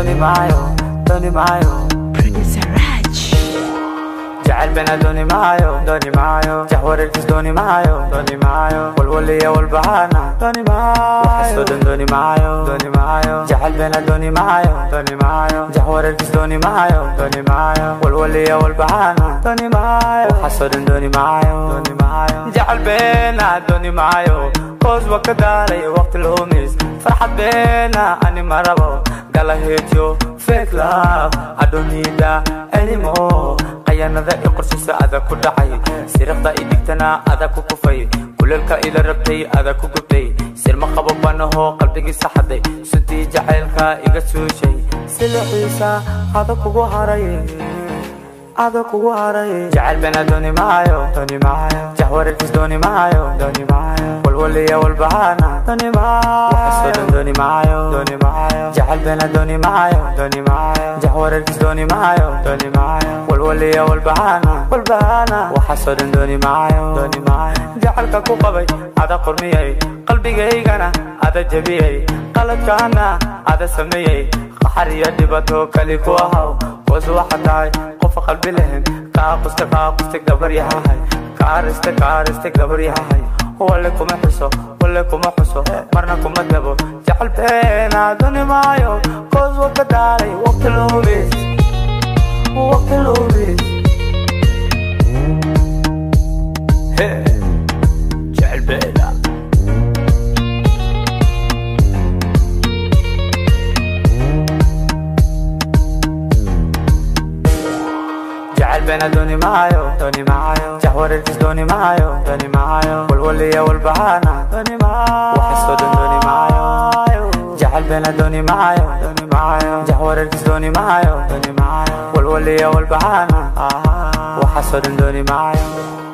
dooni maayo dooni maayo Producer Raj. jacayl bena dooni maayo dooni maayo jahwareerkiis dooni maayo dooni maayo walwaliya walbahana dooni maayo waxaasoo dhan dooni maayo dooni maayo jacayl bena dooni maayo dooni maayo jahwareerkiis dooni maayo dooni maayo walwaliya walbahana dooni maayo waxaasoo dhan dooni maayo dooni maayo jacayl bena dooni maayo koos wa ka daalay waqti lumis farxad bena ani marabo gala heejo fake love I don't need that anymore qayaanada i qorshiisa ada ku dhacay siriqda i dhigtana ada ku kufay kuleelka ila rabtay ada ku gubtay sirma qabo banaho qalbigiisa xaday suntii jacaylka iga suushay silixiisa ada kugu haray ada kugu haray jacayl bena dooni maayo dooni maayo jahwareerkiis dooni maayo dooni maayo walwaliya walbahana dooni maayo waxaasoo dhan dooni maayo dooni maayo jacayl bena dooni maayo dooni maayo jahwareerkiis dooni maayo dooni maayo walwaliya walbahana walbahana waxaasoo dhan dooni maayo dooni maayo jacaylka ku qabay ada qurmiyey qalbigaygana ada jebiyey qaladkaana ada sameeyey qaxar iyo dhibato kali ku ahaw hoos waxa tahay qofa qalbi lehen qaaqusta qaaqusta gabar yahay kaarista kaarista gabar yahay wale kuma xuso wale kuma xuso marna kuma dabo jecel beena duni maayo koos waka daalay waqti lumis waqti lumis jecel beena jacayl bena dooni maayo dooni maayo jahwareerkiis dooni maayo dooni maayo walwaliya walbahana dooni maayo waxaasoo dhan dooni maayo jacayl bena dooni maayo dooni maayo jahwareerkiis dooni maayo dooni maayo walwaliya walbahana waxaasoo dhan dooni maayo